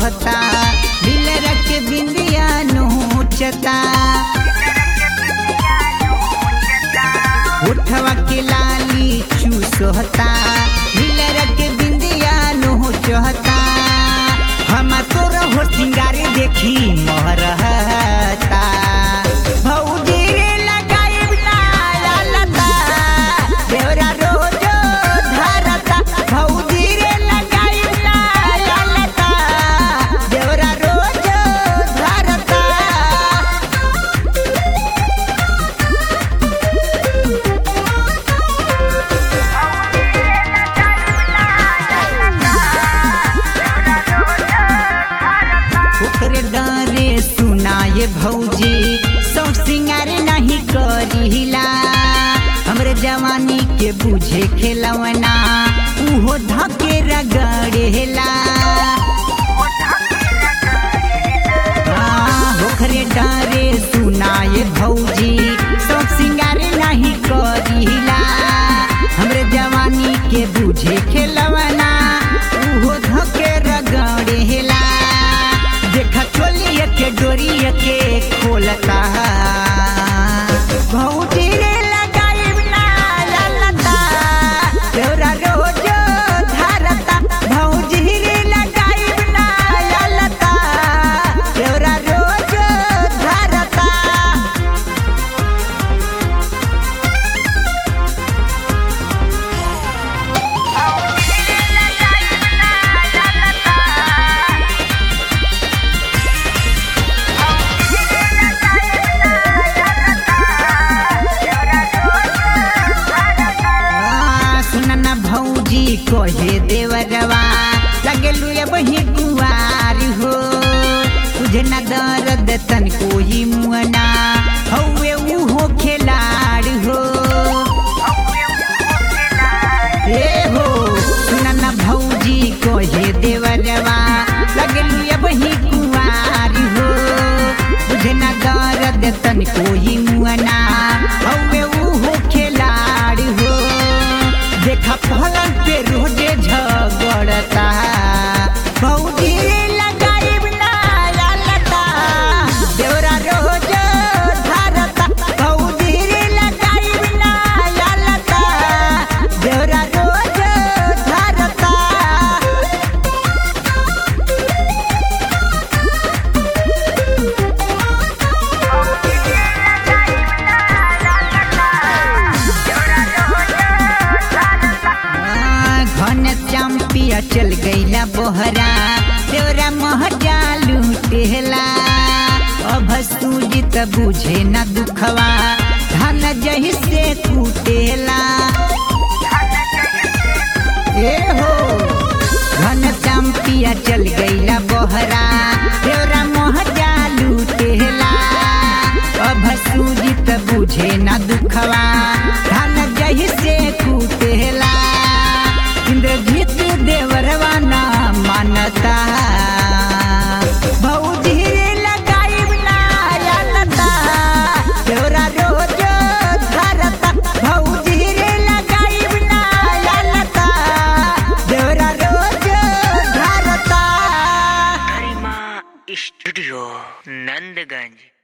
सोहता दिल रख बिंदिया नोचता उठवा के लाली चूसोहता दिल रख बिंदिया नोचता हम तोर हो सिंगारे देखी मोहरता भौजी रे लगाइब ना लता देवरा रोजो धरता भौजी रे लगाइब ना लता देवरा रोजो धरता ओकरे डरे सुनाए भौजी सब सिंगार नहीं करिला हमरे जवानी के बुझे खेलवना उहो धके रगड़ेला हाँ, ओकरे डरे सुनाए भौजी सब सिंगार नहीं करिला हमरे जवानी के बुझे खेलवना उहो धके रगड़ेला देखा चोलिए के डोरिए के खोलता भौजी रे लगाइब ना ललता तोरा रोज धरता भौजी रे लगाइब ना ललता तोरा रोज धरता आ, सुन न भौजी कहे देवरवा लगलू अब ही कुआर हो तुझे न दर्द तन कोई मुअना हौवे उहो खेलाड़ हो ए हो सुन न भौजी कहे देवरवा लगलू अब ही कुआर हो तुझे न दर्द तन कोई मुअना हौवे उहो खेलाड़ हो देखा पलंग पे रोजे झगड़ता भौजी रे लगाइब ना ललता देवरा रोज धरता भौजी रे लगाइब ना ललता देवरा रोज धरता घन चंपिया चल गईला बोहरा तोरा महजा लूटेला अब सूजित बुझे न दुखवा धन जही से कूटेला ए हो घन चंपिया चल गईला बोहरा तोरा महजा लूटेला अब सूजित बुझे न दुखवा धन जही से कूटेला इंद्रजीत देवरवा ना मानता भौजी रे लगाइब ना ललता तोरा रोज धरता भौजी रे लगाइब ना ललता तोरा रोज धरता गरिमा स्टूडियो नंदगंज